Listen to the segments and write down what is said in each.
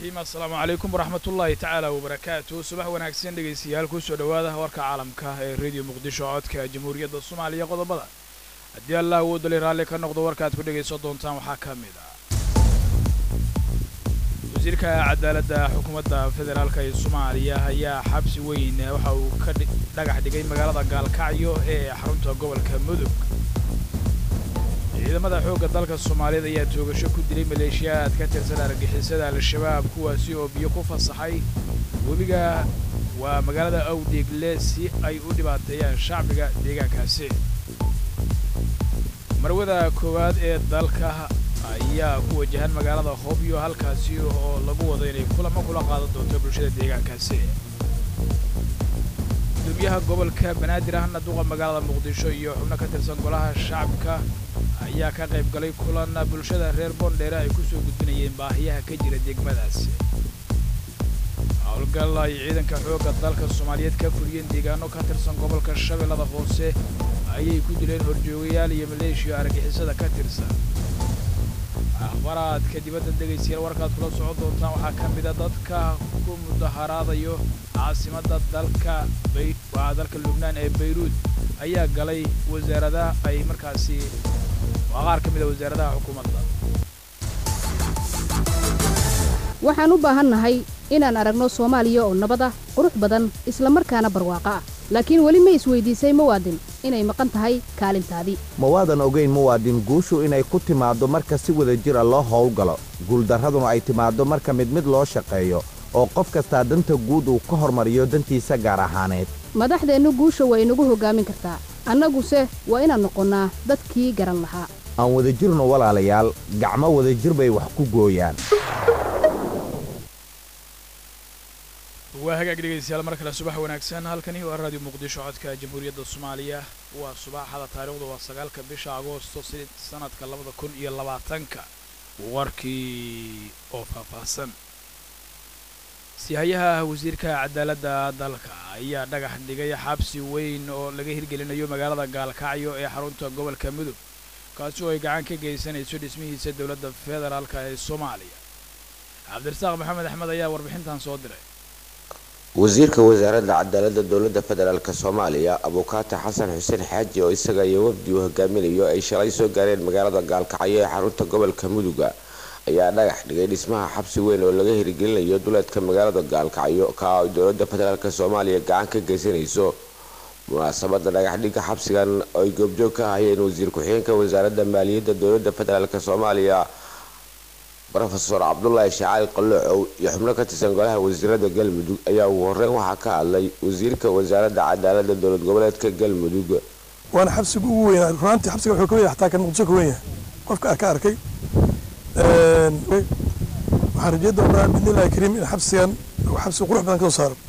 raxiim assalaamu calaykum waraxmatullaahi tacaala wabarakaatu subax wanaagsan dhegaystayaal kusoo dhowaada warka caalamka ee rediyo muqdisho codka jamhuuriyadda soomaaliya qodobada haddii allah awoodali raalli ka noqdo warkaaad ku dhegaysan doontaan waxaa ka mid ah wasiirka cadaaladda xukuumadda federaalka ee soomaaliya ayaa xabsi weyn waxa uu ka dhagax dhigay magaalada gaalkacyo ee xarunta gobolka mudug ciidamada xoogga dalka soomaaliyeed ayaa toogasho ku dilay maleeshiyaad ka tirsan argixisada al-shabaab kuwaasi oo biyo ku fasaxay webiga waa magaalada awdeegle si ay u dhibaateeyaan shacbiga deegaankaasi marwada koowaad ee dalka ayaa ku wajahan magaalada hobyo halkaasi oo lagu wado inay kulamo kula qaadan doonto bulshada deegaankaasi gudoomiyaha gobolka banaadir ahna duqa magaalada muqdisho iyo xubno ka tirsan golaha shacabka ayaa ka qayb galay kulan bulshada reer boondheere ay ku soo gudbinayeen baahiyaha ka jira degmadaasi howlgal ay ciidanka xoogga dalka soomaaliyeed ka fuliyeen deegaano ka tirsan gobolka shabeellada hoose ayay ku dileen horjoogayaal iyo maleeshiya argixisada ka tirsan akhbaraadka dibadda dhegaystayaal warkaad kula socon doontaan waxaa ka mida dadka ku mudaharaadayo caasimadda dalka waa dalka lubnaan ee bayruud ayaa galay wasaaradaha ay markaasi waa qaar ka mid a wasaaradaha xukuumadda waxaan u baahannahay inaan aragno soomaaliya oo nabad ah qurux badan isla markaana barwaaqo ah laakiin weli ma isweydiisay muwaadin inay maqan tahay kaalintaadii mawaadan ogayn muwaadin guushu inay ku timaaddo marka si wada jira loo howlgalo guuldarraduna ay timaaddo marka mid mid loo shaqeeyo oo qof kastaa danta guud uu ka hormariyo dantiisa gaar ahaaneed madaxdeennu guusha waa inagu hoggaamin kartaa annaguse waa inaan noqonnaa dadkii garan lahaa aan wadajirno walaalayaal gacmo wadajir bay wax ku gooyaan waa hagaag dhegaystayaal mar kale subax wanaagsan halkani waa raadiyo muqdisho codka jamhuuriyadda soomaaliya waa subaxada taariikhdu waa sagaalka bisha agoosto sanadka labada kun iyo labaatanka warkii oo faahfaahsan sihayaha wasiirka cadaaladda dalka ayaa dhagax dhigay xabsi weyn oo laga hirgelinayo magaalada gaalkacyo ee xarunta gobolka mudug kaasi oo ay gacan ka geysanayso dhismihiisa dowladda federaalka ee soomaaliya cabdirasaaq maxamed axmed ayaa warbixintan soo diray wasiirka wasaaradda cadaaladda dowladda federaalk soomaaliya abukaata xasan xuseen xaaji oo isaga iyo wafdi uu hogaaminayo ay shalay soo gaareen magaalada gaalkacyo ee xarunta gobolka muduga ayaa dhagax dhigay dhismaha xabsi weyn oo laga hirgelinayo duleedka magaalada gaalkacyo ka ay dowladda federaalk soomaaliya gacan ka geysanayso munaasabada dhagaxdhigga xabsigan oo ay goobjoog ka ahayeen wasiir ku-xigeenka wasaaradda maaliyadda dowladda federaalk soomaaliya rofeor cabdulaahi shacaali qaloocow iyo xubno ka tirsan golaha wasiirada galmudug ayaa ugu horeyn waxaa ka hadlay wasiirka wasaaradda cadaaladda dowlad goboleedka galmudug waana xabsiga ugu weynaa runaantii xabsiga wuxuu ka weyn xataa kan muqdisho ka weyn yahay qofka ka arkay waxaan rajey doonaa bidnillahi kariim in xabsigan xabsi qurux badan kasoo saaro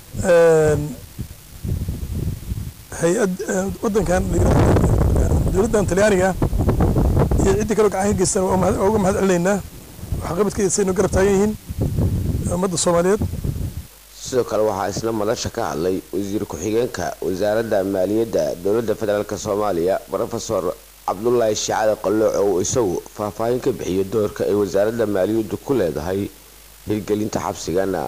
hay-ad wadankan dowladdan talyaaniga iyo ciddii kaloo gacan ka geystan waa uga mahad celinaynaa waxqabadkeedasaynu garab taagan yihiin ummadda soomaaliyeed sidoo kale waxaa isna madasha ka hadlay wasiir ku-xigeenka wasaaradda maaliyadda dowladda federaalk soomaaliya rofesor cabdulaahi shacade qalooc oo isagu faahfaahin ka bixiyo doorka ay wasaaradda maaliyaddu ku leedahay hirgelinta xabsigana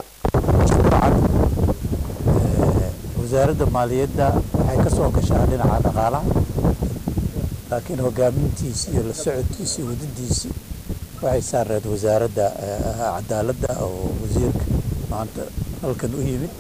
wasaaradda maaliyadda waxay ka soo gashaa dhinaca dhaqaalaha laakiin hogaamintiisi iyo la socodkiisi iyo wadadiisii waxay saareed wasaaradda cadaaladda oo wasiirka maanta halkan u yimid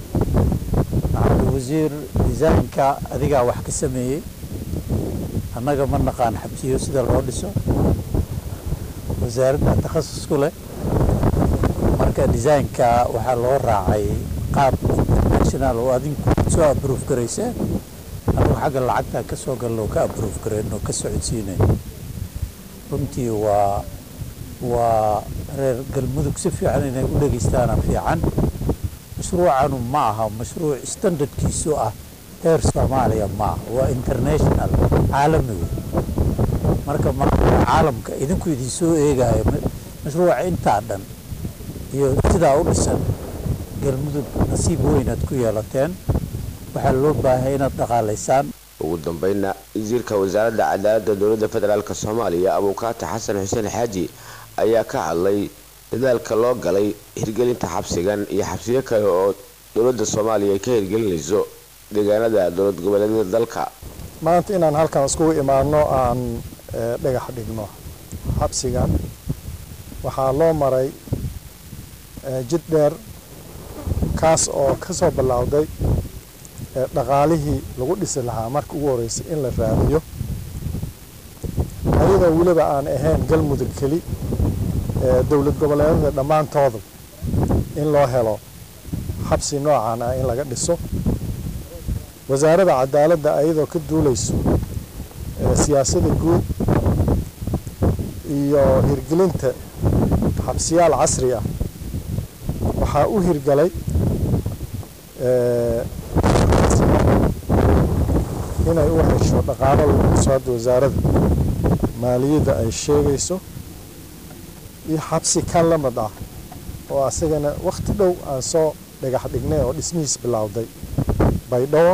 wasiir disaynka adigaa wax ka sameeyey annaga ma naqaan xabsiyo sida loo dhiso wasaaradda takhasus ku leh marka disaynka waxaa loo raacay qaab international oo adinku soo abroof garayseen anagu xagga lacagta ka soo galno ka abroof garayn oo ka socodsiinayn runtii waa waa reer galmudug si fiican inay u dhegaystaana fiican mashruucanu ma aha mashruuc standardkiisu ah heer soomaaliya ma aha waa international caalami wey marka caalamka idinku idin soo eegayo mashruuca intaa dhan iyo sidaa u dhisan galmudug nasiib weynaad ku yeelateen waxaa loo baahay inaad dhaqaalaysaan ugu dambeynna wasiirka wasaaradda cadaaladda dowladda federaalk soomaaliya abuukaata xasan xuseen xaaji ayaa ka hadlay dadaalka loo galay hirgelinta xabsigan iyo xabsiyo kale oo dowladda soomaaliya ay ka hirgelinayso deegaanada dowlad goboleedyada dalka maanta inaan halkan iskugu imaadno aan dhagax dhigno xabsigan waxaa loo maray jid dheer kaas oo ka soo ballowday dhaqaalihii lagu dhisi lahaa marka ugu horreysay in la raadiyo ayadoo weliba aan ahayn galmudug keli dowlad goboleedyada dhammaantooda in loo helo xabsi noocan ah in laga dhiso wasaaradda cadaaladda ayadoo ka duulayso siyaasadda guud iyo hirgelinta xabsiyaal casri ah waxaa u hirgalay inay u hesho dhaqaalo lagu dhiso hadda wasaaradda maaliyadda ay sheegayso iyo xabsi kan la mid ah oo asagana wakhti dhow aan soo dhagax dhignay oo dhismihiis bilowday baydhabo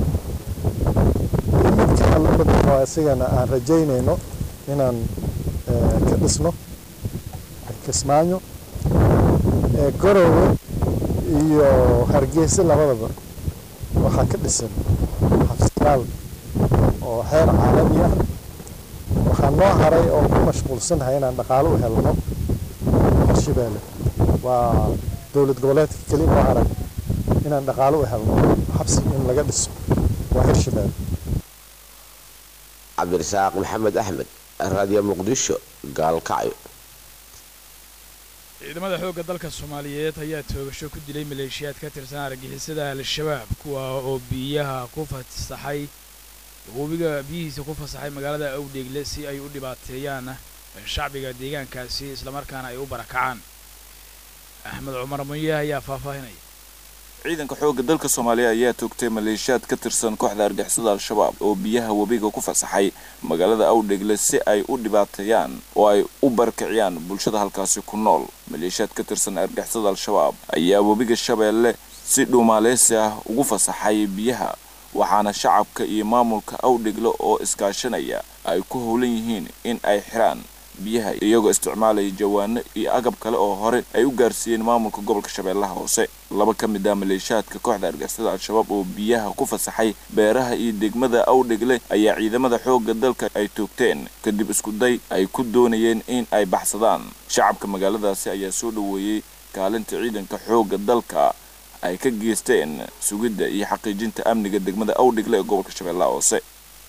iyo mid kan la mid oo asagana aan rajaynayno inaan ka dhisno kismaayo garowe iyo hargeysa labadaba waxaa ka dhisan xabsiyaal oo heer caalami ah waxaa noo haray oo ku mashquulsanahay inaan dhaqaalo u helno hirshabeelle waa dowlad goboleedka keli noo haray inaan dhaqaalo u helno xabsi in laga dhiso waa hirshabeelle cabdirasaaq maxamed axmed raadiyo muqdisho gaalkacyo ciidamada xoogga dalka soomaaliyeed ayaa toogasho ku dilay maleeshiyaad ka tirsan argixisada al-shabaab kuwa oo biyaha ku fasaxay webiga biyihiisa ku fasaxay magaalada awdheegle si ay u dhibaateeyaan shacbiga deegaankaasi islamarkaana ay u barakacaan axmed cumar munye ayaa faahfaahinaya ciidanka xoogga dalka soomaaliya ayaa toogtay maleeshiyaad ka tirsan kooxda argixisada al-shabaab oo biyaha webiga ku fasaxay magaalada awdhegle si ay u dhibaateeyaan oo ay u barakiciyaan bulshada halkaasi ku nool maleeshiyaad ka tirsan argixisada al-shabaab ayaa webiga shabeelle si dhuumaaleysi ah ugu fasaxay biyaha waxaana shacabka iyo maamulka awdhegle oo iskaashanaya ay ku howlan yihiin in ay xiraan biyaha iyagoo isticmaalaya jawaano iyo agab kale oo hore ay u gaarsiiyeen maamulka gobolka shabeellaha hoose laba ka mid ah maleeshiyaadka kooxda argixisada al-shabaab oo biyaha ku fasaxay beeraha iyo degmada awdhegle ayaa ciidamada xoogga dalka ay toogteen kadib iskuday ay ku doonayeen in ay baxsadaan shacabka magaaladaasi ayaa soo dhoweeyey kaalinta ciidanka xoogga dalka ay ka geysteen sugidda iyo xaqiijinta amniga degmada awdhegle ee gobolka shabeellaha hoose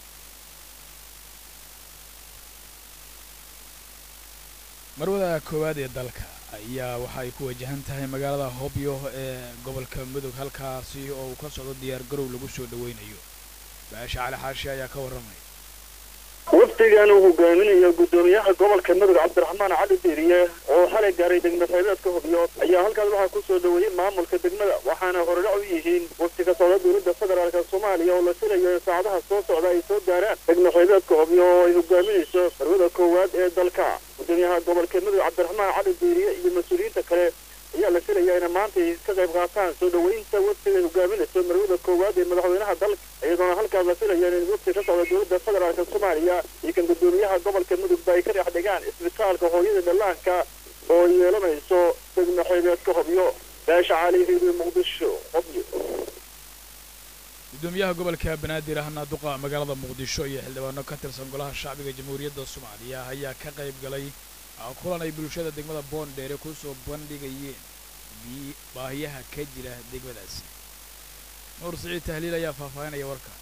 marwada koowaad ee dalka ayaa waxa ay ku wajahan tahay magaalada hobyo ee gobolka mudug halkaasi oo uu ka socdo diyaar garow lagu soo dhaweynayo baasha cali xaashi ayaa ka warramaya wafdigan uu hogaaminayo guddoomiyaha gobolka mudug cabdiraxmaan cali diiriye oo xalay gaaray degmo xeebeedka hobyo ayaa halkaas waxaa ku soo dhaweeyey maamulka degmada waxaana horudhac u yihiin wafdi ka socda dowladda federaalka soomaaliya oo la filayo in saacadaha soo socda ay soo gaaraan degmo xeebeedka hobyo oo ay hogaaminayso marwada koowaad ee dalka guddoomiyaha gobolka mudug cabdiraxmaan cali diiriye iyo mas-uuliyiinta kale ayaa la filayaa inay maanta ka qayb qaataan soo dhaweynta wafdiga ay hogaaminayso marwada koowaad ee madaxweynaha dalka iyadoona halkaas la filaya in wafdi ka socda dowladda federaalka soomaaliya iyo kan guddoomiyaha gobolka mudugba ay ka dhex dhigaan isbitaalka hooyada dhallaanka oo yeelanayso degmo xeebeedka hobyo baasha cali riidio muqdisho hobyo guddoomiyaha gobolka banaadir ahna duqa magaalada muqdisho iyo xildhibaano ka tirsan golaha shacbiga jamhuuriyadda soomaaliya ayaa ka qayb galay kulan ay bulshada degmada boondheere ku soo bandhigayeen baahiyaha ka jira degmadaasi nuur siciid tahliil ayaa faahfaahinaya warka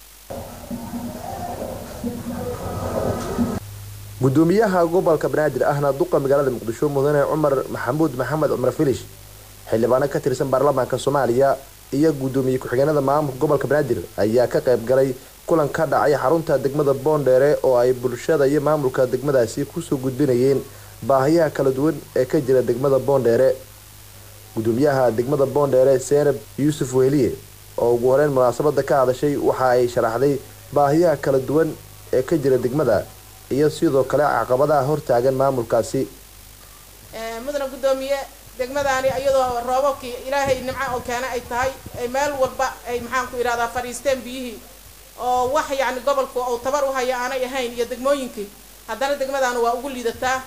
gudoomiyaha gobolka banaadir ahna duqa magaalada muqdisho mudane cumar maxamuud maxamed cumar filish xildhibaano ka tirsan baarlamaanka soomaaliya iyo guddoomiye ku-xigeenada maamulka gobolka banaadir ayaa ka qayb galay kulan ka dhacay xarunta degmada boondheere oo ay bulshada iyo maamulka degmadaasi kusoo gudbinayeen baahiyaha kala duwan ee ka jira degmada boondheere gudoomiyaha degmada boondheere seenab yuusuf weheliye oo ugu horeyn munaasabada ka hadashay waxa ay sharaxday baahiyaha kala duwan ee ka jira degmada iyo sidoo kale caqabadaha hortaagan maamulkaasi mudana guddoomiye degmadaani iyadoo roobabkii ilaahay nimco oo keena ay tahay ay meel walba ay maxaan ku idhahdaa fadhiisteen biyihii oo wax yacni gobolku uu tabar u haya aanay ahayn iyo degmooyinkii haddana degmadaanu waa ugu liidataa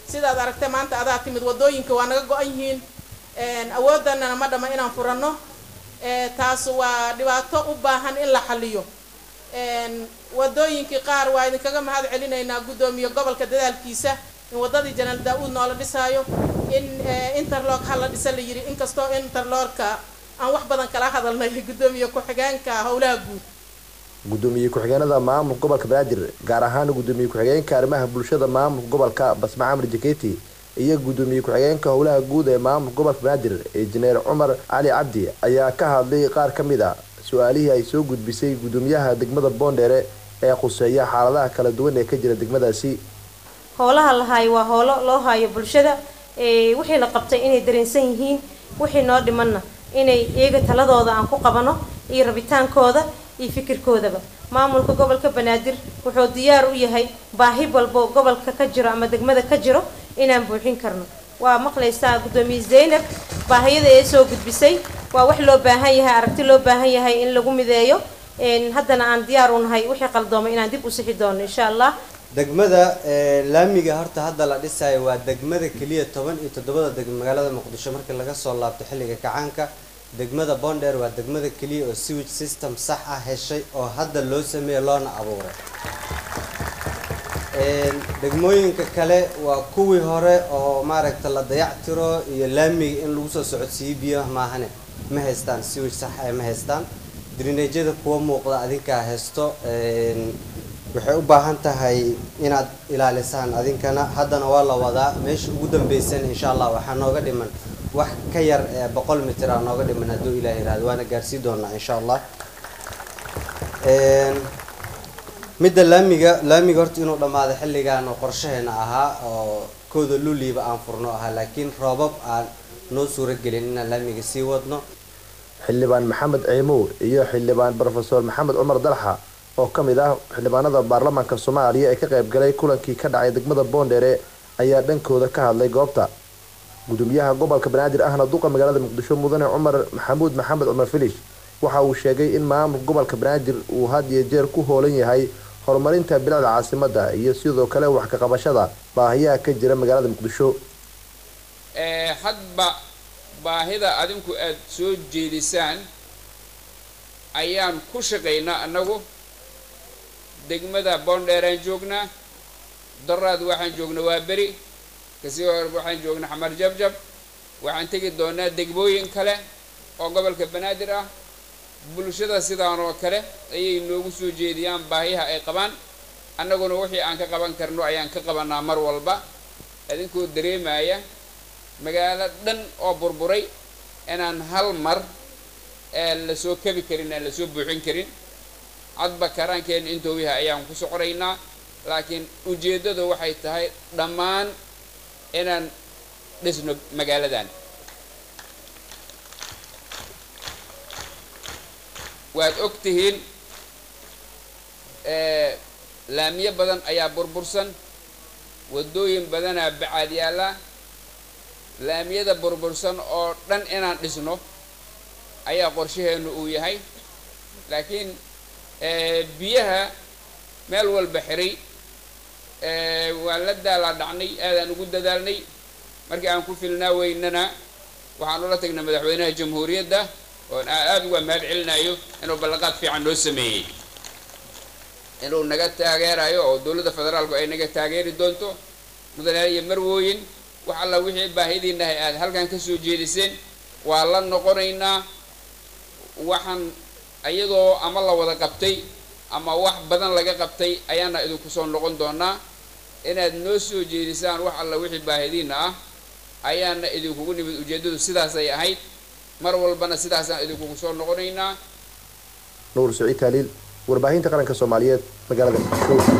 sidaad aragtay maanta adaa timid wadooyinka waa naga go-an yihiin awooddanana ma dhama inaan furanno taas waa dhibaato u baahan in la xaliyo wadooyinkii qaar waa idinkaga mahad celinaynaa guddoomiye gobolka dadaalkiisa in waddadii janaal daa-uud noola dhisaayo in interlock ha la dhisa la yidhi inkastoo interlockka aan wax badan kala hadalnay guddoomiye ku-xigeenka howlaha guud gudoomiye ku-xigeenada maamulka gobolka banaadir gaar ahaan gudoomiye ku-xigeenka arrimaha bulshada maamulka gobolka basma camar jaketi iyo gudoomiye ku-xigeenka howlaha guud ee maamulka gobolka banaadir injineer cumar cali cabdi ayaa ka hadlay qaar ka mid a su-aalihii ay soo gudbisay gudoomiyaha degmada boondheere ee khuseeya xaaladaha kala duwan ee ka jira degmadaasi howlaha la haayo waa howlo loo haayo bulshada wixii la qabtay inay dareensan yihiin wixii noo dhimanna inay iyaga taladooda aan ku qabano iyo rabitaankooda iyo fikirkoodaba maamulka gobolka banaadir wuxuu diyaar u yahay baahi walbo gobolka ka jiro ama degmada ka jiro inaan buuxin karno waa maqlaysaa guddoomiye zaynab baahiyada ee soo gudbisay waa wax loo baahan yahay aragti loo baahan yahay in lagu mideeyo haddana aan diyaar u nahay wixii qaldoomay inaan dib u sixi doono insha allah degmada laamiga horta hadda la dhisayo waa degmada keliya toban iyo toddobada degmo magaalada muqdisho markii laga soo laabto xilliga kacaanka degmada bonder waa degmada keliya oo sewage system sax ah heshay oo hadda loo sameeyey loona abuuray degmooyinka kale waa kuwii hore oo maaragta la dayactiro iyo laamiga in lagu soo socodsiiyo biyo maahane ma haystaan sewage sax ah ma haystaan drinajyada kuwa muuqda adinkaa haysto waxay u baahan tahay inaad ilaalisaan adinkana haddana waa la wadaa meesha ugu dambeysana insha allah waxaa nooga dhiman wax ka yar ee boqol mitir aa nooga dhiman hadduu ilaah yiraahdo waana gaarsii doonaa insha allah midda laamiga laamiga horta inuu dhammaado xilligan oo qorshaheena ahaa oo kooda luliiba aan furno ahaa laakiin roobab aan noo suuro gelin inaan laamiga sii wadno xildhibaan maxamed ciimow iyo xildhibaan brofesor maxamed cumar dalxa oo ka mid ah xildhibaanada baarlamaanka soomaaliya ee ka qayb galay kulankii ka dhacay degmada boondheere ayaa dhankooda ka hadlay goobta gudoomiyaha gobolka banaadir ahna duqa magaalada muqdisho mudane cumar maxamuud maxamed cumar filish waxa uu sheegay in maamulka gobolka banaadir uu had iyo jeer ku hoolan yahay horumarinta bilicda caasimada iyo sidoo kale wax ka qabashada baahiyaha ka jira magaalada muqdisho hadba baahida adinku aada soo jeedisaan ayaan ku shaqaynaa annagu degmada boondheeraan joognaa daraad waxaan joognaa waa beri kasii hor waxaan joognaa xamar jabjab waxaan tegi doonaa degmooyin kale oo gobolka banaadir ah bulshada sidaan oo kale ayay noogu soo jeediyaan baahiyaha ay qabaan annaguna wixii aan ka qaban karno ayaan ka qabanaa mar walba idinkoo dareemaya magaalo dhan oo burburay inaan hal mar ee lasoo kabi karin aan lasoo buuxin karin cadba karaankeenna intou yahay ayaan ku soconaynaa laakiin ujeeddadu waxay tahay dhammaan inaan dhisno magaaladan waad og tihiin laamiyo badan ayaa burbursan waddooyin badanaa bacaad yaalla laamiyada burbursan oo dhan inaan dhisno ayaa qorshaheennu uu yahay laakiin biyaha meel walba xiray waan la daalaa dhacnay aadaan ugu dadaalnay markii aan ku filnaa weynana waxaan ula tagnay madaxweynaha jamhuuriyadda oon aada uga mahad celinayo inuu ballanqaad fiican noo sameeyey inuu naga taageerayo oo dowladda federaalku ay naga taageeri doonto mudanaal iyo marwooyin wax alla wixii baahidiinahay aada halkan ka soo jeediseen waa la noqonaynaa waxaan iyadoo ama la wada qabtay ama wax badan laga qabtay ayaana idinku soo noqon doonaa inaad noo soo jeedisaan wax alla wixii baahidiina ah ayaana idinkugu nimid ujeeddadu sidaasay ahayd mar walbana sidaasaan idinkugu soo noqonaynaa nuur siciid taaliil warbaahinta qaranka soomaaliyeed magaalada muqdisho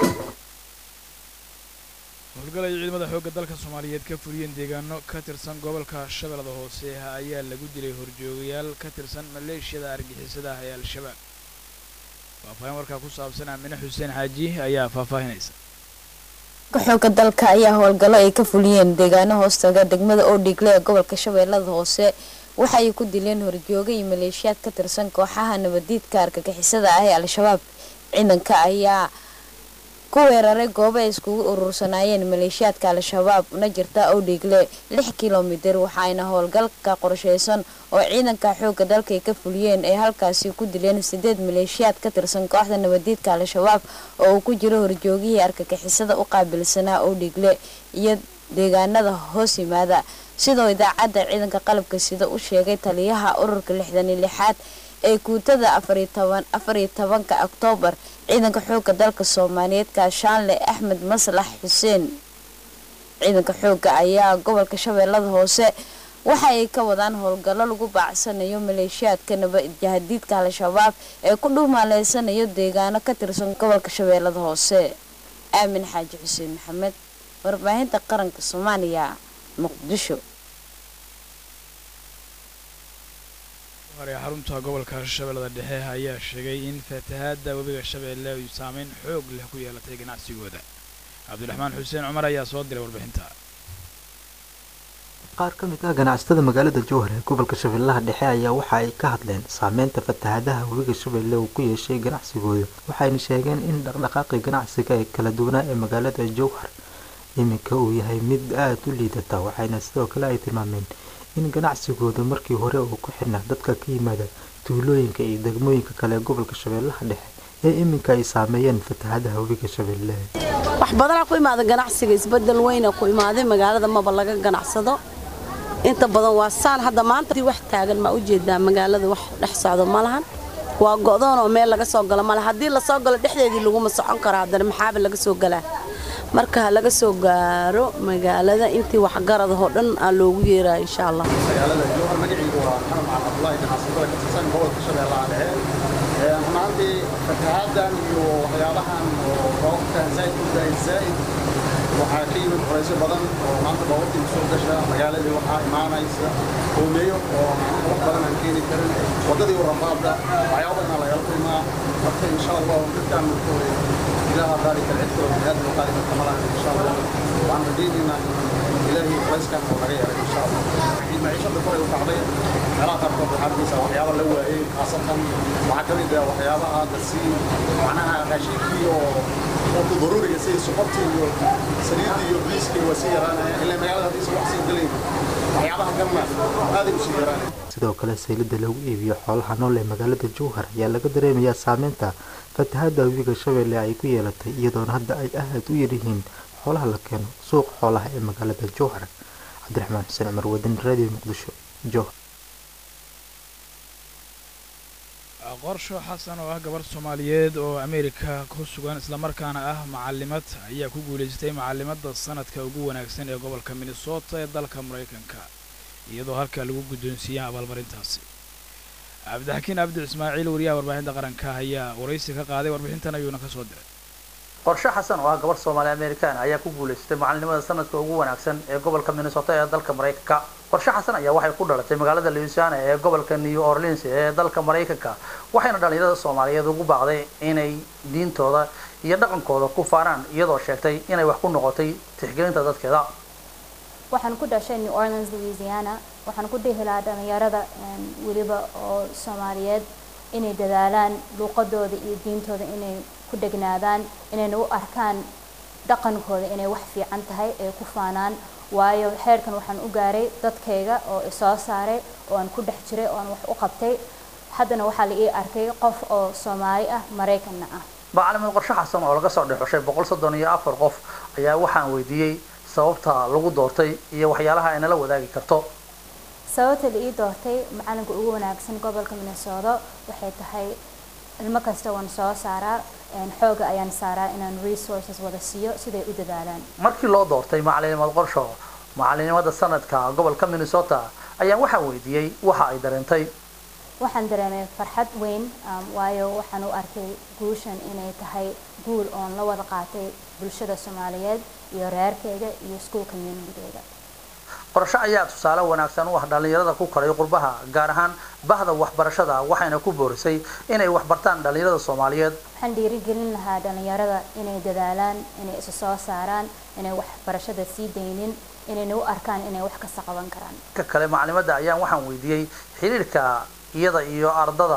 howlgalay ciidamada xoogga dalka soomaaliyeed ka fuliyeen deegaano ka tirsan gobolka shabeellada hoose ayaa lagu dilay horjoogayaal ka tirsan maleeshiyada argixisada ah ee al-shabaab faahfaahin warkaa ku saabsan aamine xuseen xaaji ayaa faahfaahinaysa xoogga dalka ayaa howlgallo ay ka fuliyeen deegaano hoostaga degmada oodhigle ee gobolka shabeellada hoose waxa ay ku dileen horjooga iyo maleeshiyaad ka tirsan kooxaha nabadiidka argagixisada ah ee al-shabaab ciidanka ayaa ku weeraray goobo ay iskugu urursanaayeen maleeshiyaadka al-shabaab una jirta owdhiigle lix kilomitir waxaayna howlgalka qorsheysan oo ciidanka xoogga dalka ay ka fuliyeen ay halkaasi ku dileen sideed maleeshiyaad ka tirsan kooxda nabadiidka al-shabaab oo uu ku jiro horjoogihii argagixisada u qaabilsanaa owdhiigle iyo deegaanada hoos yimaada sidoo idaacadda ciidanka qalabka sida u sheegay taliyaha ururka lixdan iyo lixaad ee guutada afariyo tobanka oktoobar ciidanka xoogga dalka soomaaliyeed kaashaanle axmed maslax xuseen ciidanka xoogga ayaa gobolka shabeellada hoose waxa ay ka wadaan howlgallo lagu baacsanayo maleeshiyaadka nabadjahadiidka al-shabaab ee ku dhuumaaleysanayo deegaano ka tirsan gobolka shabeellada hoose aamin xaaji xuseen maxamed warbaahinta qaranka soomaaliya muqdisho xarunta gobolka shabeellada dhexe ayaa sheegay in fatahaadda webiga shabeelle ay saameyn xoog leh ku yeelatay ganacsigooda cabdiraxmaan xuseen cumar ayaa soo diray warbixinta qaar ka mid ah ganacsatada magaalada jowhar ee gobolka shabeellaha dhexe ayaa waxa ay ka hadleen saameynta fatahaadaha webiga shabeelle uu ku yeeshay ganacsigooda waxayna sheegeen in dhaqdhaqaaqii ganacsiga ee kala duwanaa ee magaalada jowhar iminka uu yahay mid aada u liidata waxayna sidoo kale ay tilmaameen in ganacsigooda markii hore uu ku xidhnaa dadka ka yimaada tuulooyinka iyo degmooyinka kale ee gobolka shabeellaha dhexe ee iminka ay saameeyeen fatahaadaha webiga shabeelle wax badanaa ku imaada ganacsiga isbedel weyna ku imaaday magaalada maba laga ganacsado inta badan waa saan hadda maanta wax taagan ma ujeedaa magaalada wax dhex socdo ma lahan waa go'doon oo meel laga soo galo male haddii lasoo galo dhexdeedii laguma socon karo haddana maxaaba laga soo galaa marka ha laga soo gaaro magaalada intii waxgaradahoo dhan aa loogu yeeraya insha allah magaalada jowhar magaciigu waa maxamed macalin cabdullaahi ganacsatada ka tirsan gobolka shabeellaha dhexe runaantii fatahaadan iyo waxyaabahan oo roobkan zaa'id u daay zaa'id waxaa ka yimid culaysyo badan oo maanta baabuurtii soo gasha magaaladii waxaa imaanaysa hoomeeyo oo wax badan aan keeni karin waddadii rafaadda waxyaaba badan lagala kulmaa marka insha allah dadkaan ilaaha qaadi kara cid kaloo biniaadam oo qaadi karta malahan insha allah waxaan rajaynaynaa ilaahay culayskan oo naga yaray insha allah maciishada koray u kacday meelaha qaarkood waxaa arkaysaa waxyaaba la waayey khaasatan waxaa ka mid ah waxyaabaha dasii macnaha raashinkii oo oo daruuriga sida sokortii iyo saliidii iyo biiskii waa sii yaraanaya ilaa magaalada haddiisa wax sii galayn waxyaabaha kalna aaday u sii yaraanaya sidoo kale saylada lagu iibiyo xoolaha nool ee magaalada jowhar ayaa laga dareemayaa saameynta fatahaadda webiga shabeelle ay ku yeelatay iyadoona hadda ay aad u yaryihiin xoolaha la keeno suuqa xoolaha ee magaalada jowhar cabdiraxmaan xuseen cumar wadani radio muqdisho jowhar qorsho xasan oo ah gabarh soomaaliyeed oo ameerika ku sugan islamarkaana ah macalimad ayaa ku guulaystay macalimada sanadka ugu wanaagsan ee gobolka minnesota ee dalka maraykanka iyadoo halkaa lagu guddoonsiiyey abaalmarintaasi cabdixakiin abdi ismaaciil wariyaha warbaahinta qaranka ayaa waraysi ka qaaday warbixintan ayuuna ka soo diray qorshe xasan oo ah gabarh soomaali amerikaan ayaa ku guulaystay macalinimada sanadka ugu wanaagsan ee gobolka minnesota ee dalka maraykanka qorshe xasan ayaa waxay ku dhalatay magaalada louisiana ee gobolka new orleans ee dalka maraykanka waxayna dhalinyarada soomaaliyeed ugu baaqday inay diintooda iyo dhaqankooda ku faanaan iyadoo sheegtay inay wax ku noqotay tixgelinta dadkeeda waxaan ku dhashay new orleans louisiana waxaan ku dhihi lahaa dhalinyarada weliba oo soomaaliyeed inay dadaalaan luuqadooda iyo diintooda inay ku dhegnaadaan inayna u arkaan dhaqankooda inay wax fiican tahay ee ku faanaan waayo xeerkan waxaan u gaaray dadkayga oo isoo saaray oo aan ku dhex jiray oo aan wax u qabtay haddana waxaa la ii arkay qof oo soomaali ah maraykanna ah macalimed qorshe xasan oo laga soo dhexushay boqol soddon iyo afar qof ayaa waxaan weydiiyey sababta lagu doortay iyo waxyaalaha ay nala wadaagi karto sababta la ii doortay macalinka ugu wanaagsan gobolka minnesota waxay tahay ilmo kasta waan soo saaraa xooga ayaan saaraa inaan resources wada siiyo siday u dadaalaan markii loo doortay macalinimad qorsho macalinimada sanadka gobolka minnesota ayaan waxaan weydiiyey waxa ay dareentay waxaan dareemay farxad weyn waayo waxaan u arkay guushan inay tahay guul oon la wada qaatay bulshada soomaaliyeed iyo reerkayga iyo iskuol communitygayga qorshe ayaa tusaale wanaagsan u ah dhalinyarada ku koray qurbaha gaar ahaan bahda waxbarashada waxayna ku boorisay inay waxbartaan dhalinyarada soomaaliyeed waxaan dhiirigelin lahaa dhalinyarada inay dadaalaan inay isu soo saaraan inay waxbarashada sii daynin inayna u arkaan inay wax kasta qaban karaan ka kale macalimada ayaan waxaan weydiiyey xiriirka iyada iyo ardada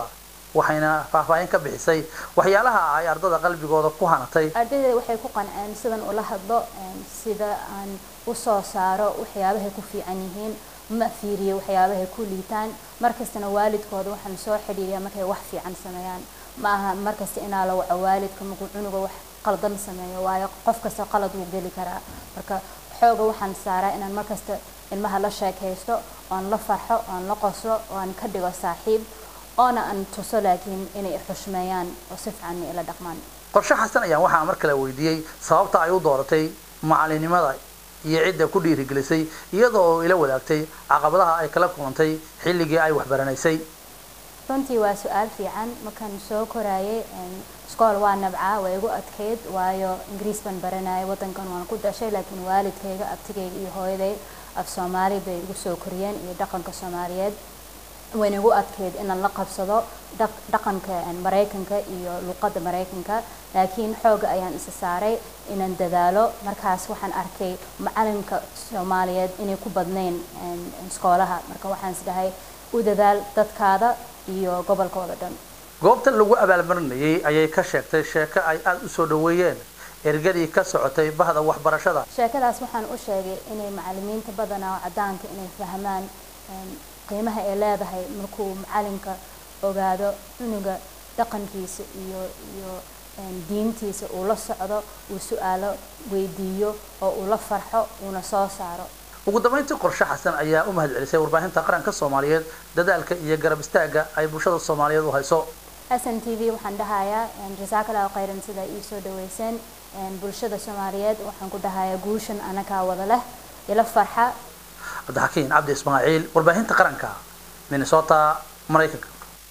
waxayna faahfaahin ka bixisay waxyaalaha ay ardada qalbigooda ku hanatay ardayda waxay ku qanceen sidan ula hadlo sida aan u soo saaro waxyaabahay ku fiican yihiin ma fiiriyo waxyaabahay ku liitaan markastana waalidkooda waxaan soo xidhiiriya markay wax fiican sameeyaan ma aha markasta inaa la waco waalidka markuu cunuga wax qaldan sameeyo waayo qof kasta qalad wuu geli karaa marka xooga waxaan saaraa inaan markasta ilmaha la sheekaysto oon la farxo oon la qoslo oon ka dhigo saaxiib oona aan tuso laakiin inay xushmeeyaan oo si fiican ila dhaqmaan qorshe xasan ayaan waxaa mar kale weydiiyey sababta ay u dooratay macalinimada iyo cidda ku dhiirigelisay iyadoo oo ila wadaagtay caqabadaha ay kala kulantay xilligii ay waxbaranaysay runtii waa su-aal fiican markaan soo koraayay iskool waa nabcaa waa igu adkayd waayo ingiriis baan baranayay wadankan waan ku dhashay laakiin waalidkayga abtigayga iyo hooyaday af soomaali bay igu soo koriyeen iyo dhaqanka soomaaliyeed wayna igu adkayd inaan la qabsado dhaqanka maraykanka iyo luqadda maraykanka laakiin xooga ayaan isa saaray inaan dadaalo markaas waxaan arkay macalinka soomaaliyeed inay ku badnayn iskoolaha marka waxaan isdhahay u dadaal dadkaada iyo gobolkooda dhan goobta lagu abaalmarinayay ayay ka sheegtay sheeko ay aada u soo dhaweeyeen ergadii ka socotay bahda waxbarashada sheekadaas waxaan u sheegay inay macalimiinta badanaa oo cadaanka inay fahmaan qiimaha ay leedahay markuu macalinka ogaado cunuga dhaqankiisa iyo iyo diintiisa uu la socdo uu su-aalo weydiiyo oo uu la farxo uuna soo saaro ugu dambeyntii qorshe xasan ayaa u mahad celisay warbaahinta qaranka soomaaliyeed dadaalka iyo garab istaagga ay bulshada soomaaliyeed u hayso xasan t v waxaan dhahayaa jasaakallahu khayran sida ii soo dhaweyseen bulshada soomaaliyeed waxaan ku dhahayaa guushan anagaa wada leh ila farxa cabdixakiin cabdi ismaaciil warbaahinta qaranka minnesota maraykanka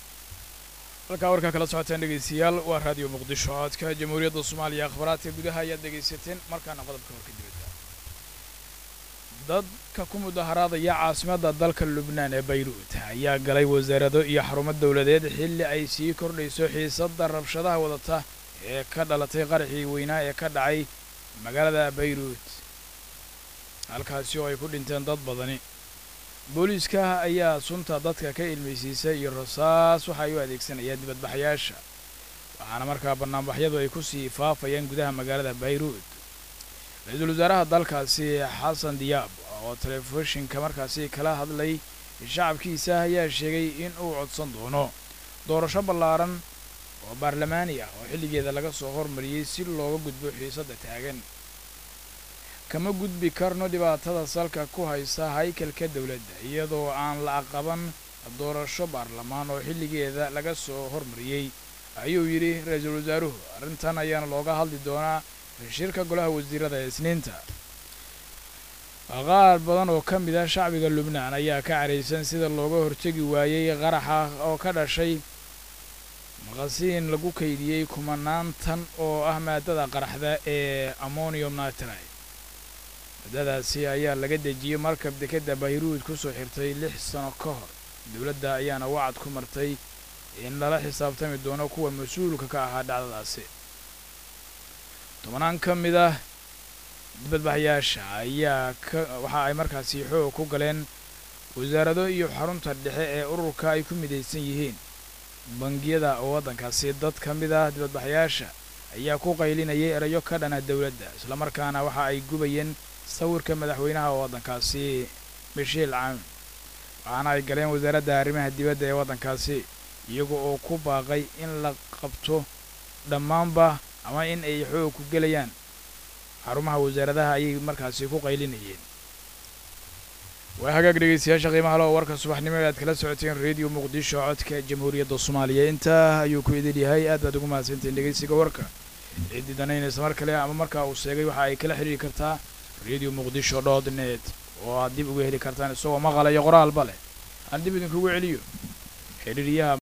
halkaa warkaa kala socoteen dhegaystayaal waa raadiyo muqdisho codka jamhuuriyadda soomaaliya akhbaraadka gudaha ayaad dhegaysateen markaana qodobka warka dibadda dadka ku mudaharaadaya caasimadda dalka lubnaan ee bayruut ayaa galay wasaarado iyo xarumo dowladeed xilli ay sii kordhayso xiisadda rabshadaha wadata ee ka dhalatay qaraxii weynaa ee ka dhacay magaalada bayruut halkaasi oo ay ku dhinteen dad badani booliiska ayaa sunta dadka ka ilmaysiisay iyo rasaas waxa ay u adeegsanayaan dibadbaxayaasha waxaana markaa bannaanbaxyadu ay ku sii faafayaan gudaha magaalada bayruut ra-iisul wasaaraha dalkaasi xasan diyaab oo telefishinka markaasi kala hadlay shacabkiisa ayaa sheegay in uu codsan doono doorasho ballaaran oo baarlamaani ah oo xilligeeda laga soo hormariyey si looga gudbo xiisadda taagan kama gudbi karno dhibaatada salka ku haysa haykalka dowladda iyadoo aan la aqaban doorasho baarlamaan oo xilligeeda laga soo hormariyey ayuu yidhi ra-iisul wasaaruhu arrintan ayaana looga hadli doonaa shirka golaha wasiirada ee isniinta qaar badan oo ka mid ah shacbiga lubnaan ayaa ka caraysan sida looga hortegi waayey qaraxa oo ka dhashay maqasiin lagu kaydiyey kumanaan tan oo ah maadada qaraxda ee ammonium nitride maadadaasi ayaa laga dejiyey markab dekadda bayruud kusoo xirtay lix sano ka hor dowladda ayaana wacad ku martay in lala xisaabtami doono kuwa mas-uulka ka ahaa dhacdadaasi tobanaan ka mid ah dibadbaxyaasha ayaa ka waxa ay markaasi xoog ku galeen wasaarado iyo xarunta dhexe ee ururka ay ku midaysan yihiin bangiyada waddankaasi dad ka mid ah dibadbaxyaasha ayaa ku qaylinayay erayo ka dhana dowladda islamarkaana waxa ay gubayeen sawirka madaxweynaha waddankaasi mishiil caamin waxaana ay galeen wasaaradda arrimaha dibadda ee waddankaasi iyaga oo ku baaqay in la qabto dhammaanba ama in ay xoog ku gelayaan xarumaha wasaaradaha ayay markaasi ku qaylinayeen waa hagaag dhegeystayaasha qiimaha le oo warka subaxnimo e aad kala socoteen radio muqdisho codka jamhuuriyadda soomaaliya intaa ayuu ku idin yahay aad baad ugu mahadsantiin dhegeysiga warka ciddii danaynaysa mar kale ama markaa uu sheegay waxa ay kala xidhiiri kartaa radio muqdisho dot net oo aad dib uga heli kartaan isagoo maqala iyo qoraalba leh aan dib idinkugu celiyo xidhiiriyaha